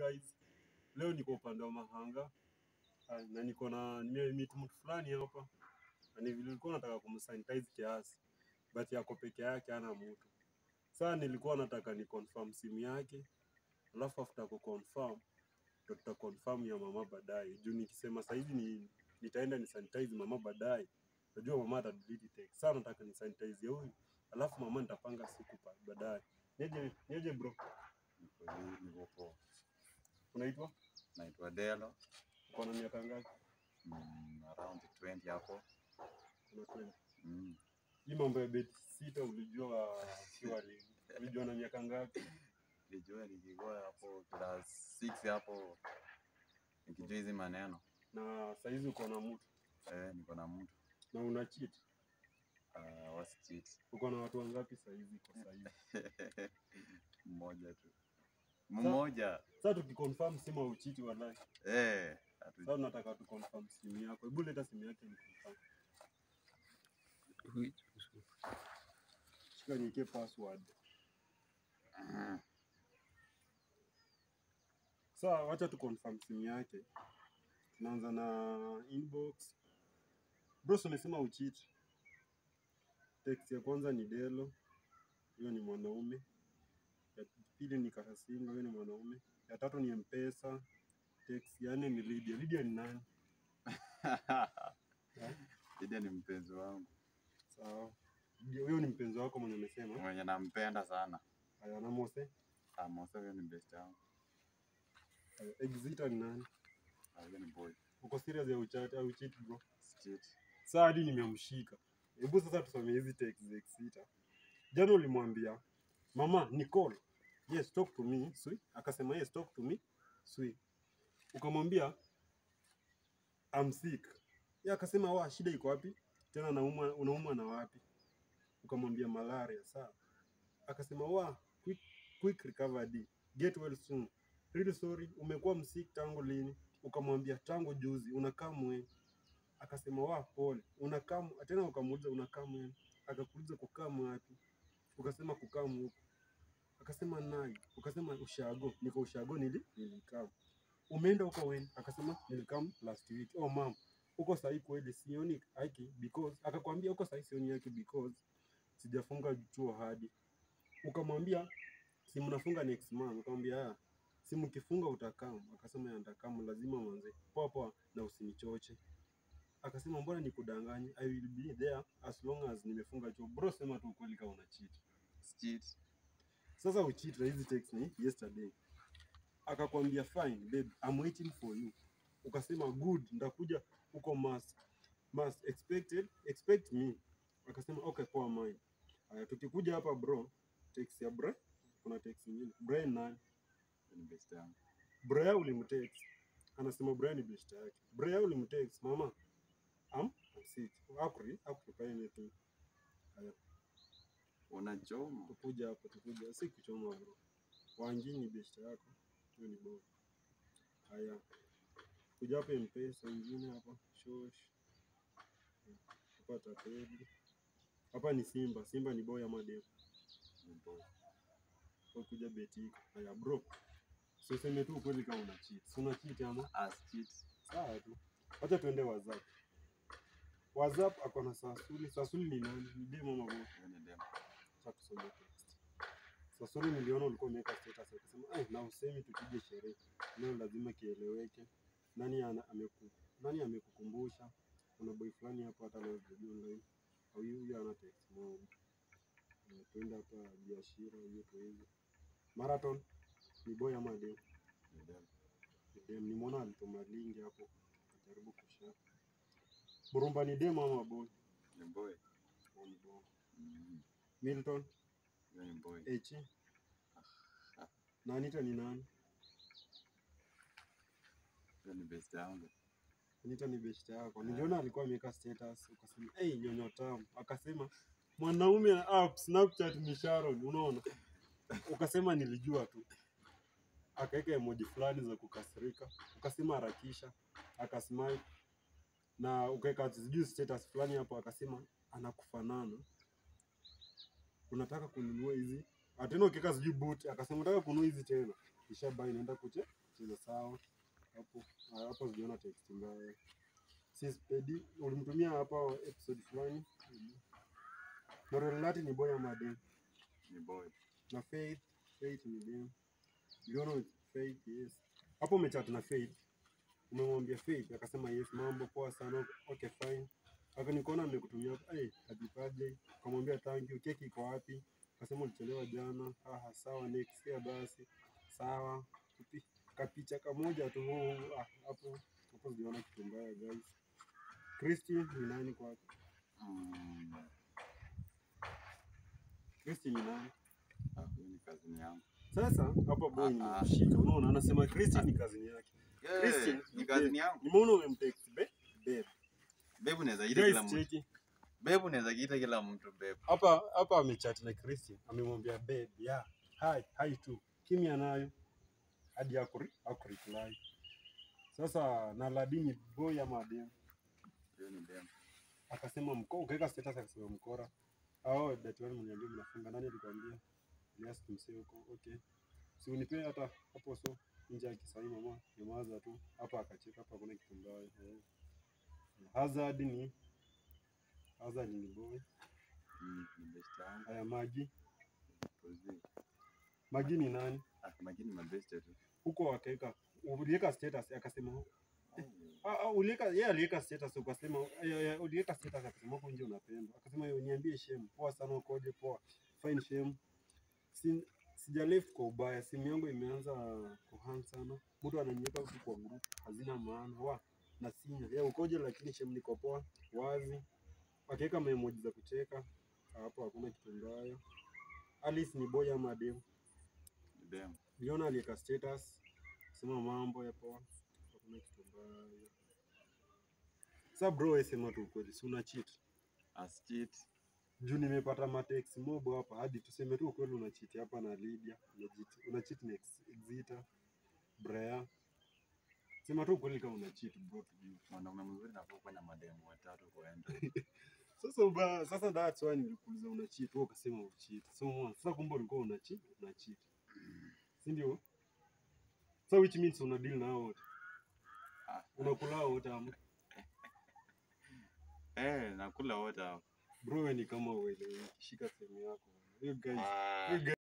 guys, leo niko upande wa Mahanga Ah, na niko na nimemeet mtu fulani hapa na ni vile nilikuwa nataka kumsanitize kiasi but yako peke yake, hana mtu. Sasa nilikuwa nataka ni confirm simu yake, alafu after ku confirm ndo tuta confirm ya mama baadaye, juu nikisema saizi ni nitaenda ni sanitize mama baadaye, najua mama ata delete text. Sasa nataka ni sanitize huyu, alafu mama nitapanga siku pa- baadaye. Niaje niaje bro, Niko hii, niko poa. unaitwa Naitwa Delo. uko na miaka ngapi? Mm, around 20 hapo. Kuna 20. Mm. Hii mambo ya beti sita ulijua ukiwa lini? Ulijua na miaka ngapi? Nilijua nikikuwa hapo class 6 hapo nikijua hizi maneno. Na saizi uko na mtu Eh, niko na mtu na una cheat. uh, wasichit Uko na watu wangapi saizi kwa saizi? mmoja tu mmoja. Sasa tukiconfirm simu au cheat wallahi. Eh, hatu- Sasa tunataka tu confirm simu yako. Hebu leta simu yake ni confirm. Shika niweke password. Mm. Sasa wacha tu confirm simu yake. Tunaanza na inbox. Bro, si umesema ucheat. Text ya kwanza ni Delo. Hiyo ni mwanaume. Ya pili ni Karasinga, hiyo ni mwanaume. Ya tatu ni Mpesa. Text ya nne ni Lydia. Lydia ni nani? Ida ni mpenzi wangu Sawa. Lydia, Huyo ni mpenzi wako mwenye umesema. mwenye nampenda sana. Haya, na Mose. Amosa huyo ni best yangu. Haya, Exita ni nani? Ah, Huyo ni boy. Uko serious ya uchati au cheat bro? Sichit. Sasa hadi nimemshika. Hebu sasa tusome hizi text za Exita. Jana ulimwambia mama Nicole, yes talk to me sweet. Akasema yes talk to me sweet. Ukamwambia I'm sick. Yeye akasema wa shida iko wapi? Tena naumwa unaumwa na wapi? Ukamwambia malaria sawa. Akasema wa quick, quick recovery. Get well soon. Really sorry, umekuwa msik tangu lini? Ukamwambia tangu juzi, unakaa mwe. Akasema wa pole, unakaa mu- tena ukamuuliza unakaa mwe. Akakuuliza kukaa wapi? Ukasema kukaa huko. Akasema nai. Ukasema ushago. Niko ushago nili nilikaa. Umeenda huko when? Akasema nilikam last week. Oh mom, uko sahi kweli sioni haki because akakwambia uko sahi sioni haki because sijafunga chuo hadi. Ukamwambia si mnafunga next month. Ukamwambia ah, si mkifunga utakam. Akasema ya nitakam lazima mwanze. Poa poa na usinichoche. Akasema mbona nikudanganye? I will be there as long as nimefunga chuo. Bro, sema tu ukweli kama una cheat. Sichit. Sasa ucheat na hizi text ni yesterday. Akakwambia fine babe, I'm waiting for you. Ukasema good, ndakuja uko must must expected expect me. Akasema okay poa mine. Haya tukikuja hapa bro, text ya bra, kuna text nyingine. Brian nani? Huyo ni best yangu. Brian ulimtext. Anasema Brian ni best yake. Brian ulimtext mama. Am I'm sick. Akuri, akuri anything. Haya Unachoma. tukuja hapo, tukuja si kuchoma bro. Wangi ni best yako, hiyo ni bora. Haya, kuja hapa mpesa ingine hapa shosh hapa tapeli hapa ni Simba. Simba ni boy ama dem? Ni boy. Kwa kuja betika. Haya bro, so sema tu ukweli kama una cheat. Si una cheat ama? Ah, sichit. Sawa tu, acha tuende WhatsApp. WhatsApp ako na Sasuli. Sasuli ni nani? Ni dem ama boy? Huyo ni dem. Acha tusome text. Sasuri niliona ulikuwa umeweka status ukasema eh, na usemi tupige sherehe. Leo lazima kieleweke. Nani ana, ameku, nani amekukumbusha? Kuna boy fulani hapo hata leo sijui online. Au huyu huyu ana text moja. Eh, Tuenda hapa biashara hiyo tu hivi. Marathon ni boy ama dem? Ni dem. Ni dem. Nimeona alituma lingi hapo. Kajaribu kushare. Burumba ni dem ama boy? Ni boy. Oh, ni boy. Mm. Milton Huyo ni boy. Echi. Na Anita ni nani? Huyo ni best yangu. Anita ni beshte yako. Niliona alikuwa ameweka status ukasema, "Hey, nyonyo tamu." Akasema, "Mwanaume na app Snapchat ni Sharon." Unaona? Ukasema nilijua tu. Akaweka emoji fulani za kukasirika. Ukasema harakisha. Akasmile. Na ukaweka sijui status fulani hapo akasema anakufanana. Unataka kununua hizi? Ah, Tena ukiweka sijui boot akasema unataka kununua hizi tena. ishabai inaenda kuche kucheza sawa hapo ah, hapo sijaona text mbaya si spedi ulimtumia hapa episode fulani Morelati ni boy ama dem Ni boy. na Faith Faith ni dem uliona Faith yes hapo umechat na Faith umemwambia Faith akasema yes mambo poa sana okay fine akanikuona amekutumia hey, happy birthday ukamwambia thank you keki iko wapi akasema ulichelewa jana aha sawa next year basi sawa Kupi- kapicha kamoja tu huu, ah, hapo hapo sijaona kitu mbaya guys Christy ni nani kwako Mm. Christy ni nani Ah, huyu ni kazini yangu. sasa hapa boy Ah, ah. nimemshika unaona anasema Christy ni kazini yake Christy Yeah, ni kazini yangu. nimeona umemtext be babe Babe unaweza ita kila guys mtu. cheki Babe unaweza kiita kila mtu babe. hapa hapa amechat na Christian amemwambia babe yeah hi hi tu kimya nayo hadi akuri akureply sasa na Ladini boy ama dem Huyo ni dem. akasema mko ukaweka status akasema mkora au dati wani mniambia mnafunga nani alikwambia yes tumsee huko okay si unipe hata hapo so nje ya kisai mama nyamaza tu hapa akacheka hapa kuna kitu mbaya eh. Hazard ni Hazard ni boy Mm, ni best yangu. haya maji Kuzi. maji ni nani Ah, Magini mabeste tu. huko akaweka uliweka status akasema Oh. ah, ah, uliweka yeye aliweka status ukasema eh, eh, uliweka status akasema huko nje unapendwa akasema yo niambie shem poa sana ukoje poa fine shem si sija left kwa ubaya simu yangu imeanza kuhang sana mtu ananiweka huku kwa group hazina maana wa na sinya ya ukoje lakini shem niko poa wazi akaweka memoji za kucheka hapo hakuna kitu mbaya Alice ni boy ama dem Ni dem. Niliona aliweka status sema mambo ya poa, hakuna kitu mbaya. Sasa bro, wewe sema tu ukweli, si una cheat? As cheat. Juu nimepata matex mob hapa, hadi tuseme tu ukweli, una cheat hapa na Lydia, una cheat, una cheat na Ex- Exita, Brea. Sema tu ukweli kama una cheat bro, tujue. Mwanaume mzuri nafaa kuwa na mademu watatu kuenda. Sasa uba, sasa that's why nilikuuliza una cheat, wewe ukasema una cheat. So umeona, sasa kumbe ulikuwa una cheat, una cheat. Si ndio? So which means una deal na hao wote. Ah, Unakula hao wote ama? Eh, nakula wote hao. Bro, wewe ni kama uelewi, shika sehemu yako. You guys, Ah. you guys